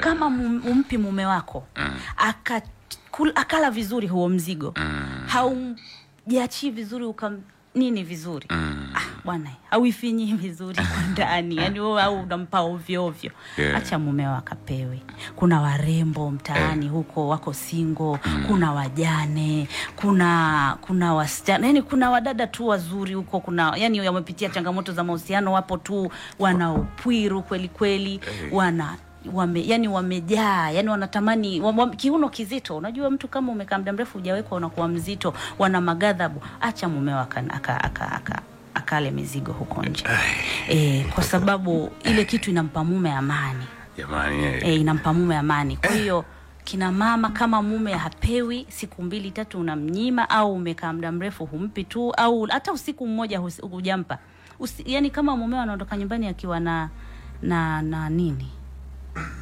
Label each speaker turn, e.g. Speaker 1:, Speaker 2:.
Speaker 1: kama mum- umpi mume wako aka kul- akala vizuri huo mzigo haujiachii vizuri ukam nini vizuri ah, bwana hauifinyii vizuri kwa ndani yani wewe au unampa ovyo ovyo
Speaker 2: Yeah.
Speaker 1: acha mumeo akapewe kuna warembo mtaani huko wako singo kuna wajane kuna kuna wasichana yani kuna wadada tu wazuri huko kuna yani wamepitia changamoto za mahusiano wapo tu wana upwiru kweli kweli wana wame, yani wamejaa yani wanatamani wam, wam, kiuno kizito unajua mtu kama umekaa muda mrefu hujawekwa unakuwa mzito wana magadhabu acha mumeo aka, aka, aka, aka, akale mizigo huko nje e, kwa sababu ile kitu inampa mume amani
Speaker 2: jamani eh.
Speaker 1: e, inampa mume amani kwa hiyo kina mama kama mume hapewi siku mbili tatu unamnyima au umekaa muda mrefu humpi tu au hata usiku mmoja hus- hujampa Usi, yani kama mumeo anaondoka nyumbani akiwa na na na nini